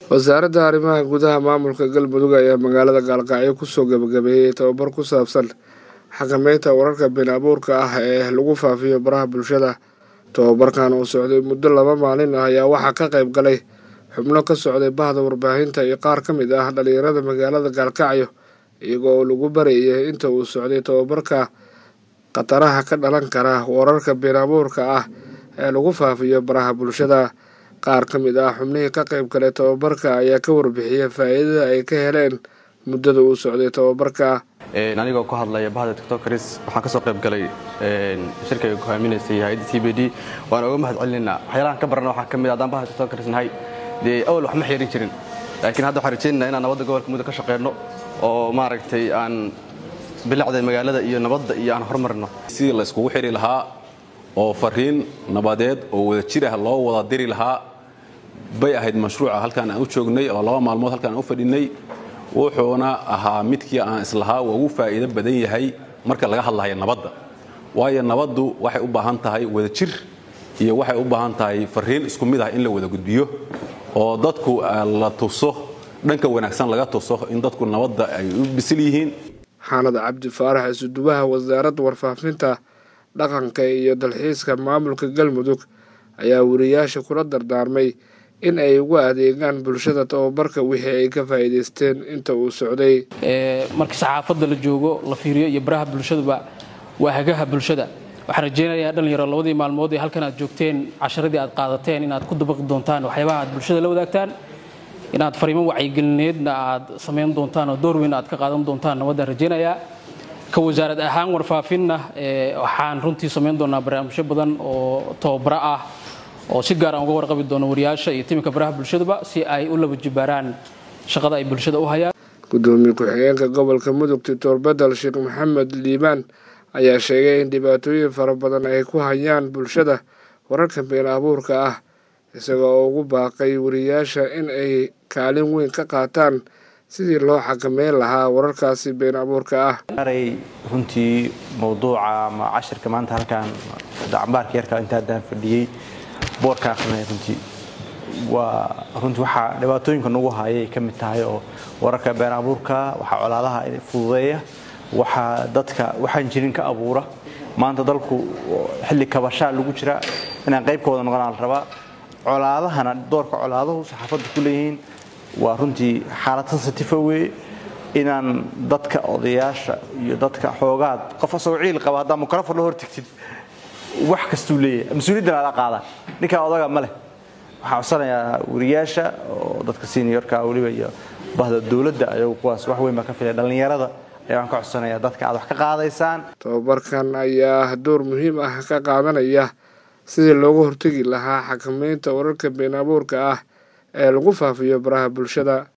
wasaaradda arrimaha gudaha maamulka galmudug ayaa magaalada gaalkacyo kusoo gabagabeeyey tababar ku saabsan xakameynta wararka been abuurka ah ee lagu faafiyo baraha bulshada tababarkan oo socday muddo laba maalin ah ayaa waxaa ka qayb galay xubno ka socday bahda warbaahinta iyo qaar ka mid ah dhalinyarada magaalada gaalkacyo iyagoo lagu barayay inta uu socday tababarka khataraha ka dhalan kara wararka been abuurka ah ee lagu faafiyo baraha bulshada qaar ka mid ah xubnihii ka qayb galay tababarka ayaa ka warbixiyay faa'iidada ay ka heleen muddada uu socday tababarka anigoo ku hadlaya bahda tiktokaris waxaan ka soo qayb galay shirkayga ku haaminaysay hay-adda t b d waan oga mahad celinaynaa waxyaalahan ka barana waxaa ka mid haddaan bahda tiktokaris nahay dee awal wax ma xirin jirin laakiin hadda waxaan rajaynayna inaan nabadda gobolka muddo ka shaqeyno oo maaragtay aan bilacda magaalada iyo nabadda iyo aan horumarino sidii la iskugu xiri lahaa oo fariin nabadeed oo wada jir ah loo wada diri lahaa bay ahayd mashruuca halkaan aan u joognay oo laba maalmood halkaan aan u fadhinay wuxuuna ahaa midkii aan islahaa waa ugu faa'iido badan yahay marka laga hadlahayo nabadda waayo nabaddu waxay u baahan tahay wada jir iyo waxay u baahan tahay fariin isku mid ah in la wada gudbiyo oo dadku la tuso dhanka wanaagsan laga tuso in dadku nabadda ay u bisil yihiin xaanad cabdi faarax isudubaha wasaaradda warfaafinta dhaqanka iyo dalxiiska maamulka galmudug ayaa wariyaasha kula dardaarmay in ay ugu adeegaan bulshada tababarka wixii ay ka faa'iidaysteen inta uu socday marka saxaafadda la joogo la fiiriyo iyo baraha bulshaduba waa hagaha bulshada waxaan rajaynayaa dhalinyaro labadii maalmood ee halkan aad joogteen casharadii aad qaadateen inaad ku dabaqi doontaan waxyaabaha aad bulshada la wadaagtaan inaad fariimo wacyigelineedna aad samayn doontaan oo door weyn aad ka qaadan doontaan nabaddaan rajaynayaa ka wasaarad ahaan warfaafinna waxaan runtii samayn doonaa barnaamijyo badan oo tababaro ah oo si gaar aan uga warqabi doono wariyaasha iyo timinka baraha bulshadaba si ay u laba jibaaraan shaqada ay bulshada u hayaan gudoomiye ku-xigeenka gobolka mudug doctor bedel sheekh maxamed liibaan ayaa sheegay in dhibaatooyin fara badan ay ku hayaan bulshada wararka been abuurka ah isagoo ugu baaqay wariyaasha in ay kaalin weyn ka qaataan sidii loo xakameyn lahaa wararkaasi been abuurka ah aray runtii mawduuca ama cashirka maanta halkaan dacambaarka yarka inta haddaan fadhiyey boorka akrinay runtii waa runtii waxaa dhibaatooyinka nagu hayay ka mid tahay oo wararka been abuurka waxaa colaadaha fududeeya waxaa dadka waxaan jirin ka abuura maanta dalku xilli kabashaa lagu jira inaan qayb ka wada noqonaa la rabaa colaadahana doorka colaaduhu saxaafadda ku leeyihiin waa runtii xaalad sensitive weye inaan dadka odayaasha iyo dadka xoogaad qof asagoo ciil qaba haddaa mikrofon la hortigtid wax kastuu leeyahay mas-uuliyaddan ala qaadaan ninkaa odaga ma leh waxaan codsanayaa wariyaasha oo dadka seniorka weliba iyo bahda dowladda ayagu kuwaas wax weyn baa ka filaya dhallinyarada ayaan ka codsanayaa dadka aad wax ka qaadaysaan tababarkan ayaa door muhiim ah ka qaadanaya sidii looga hortegi lahaa xakameynta wararka been abuurka ah ee lagu faafiyo baraha bulshada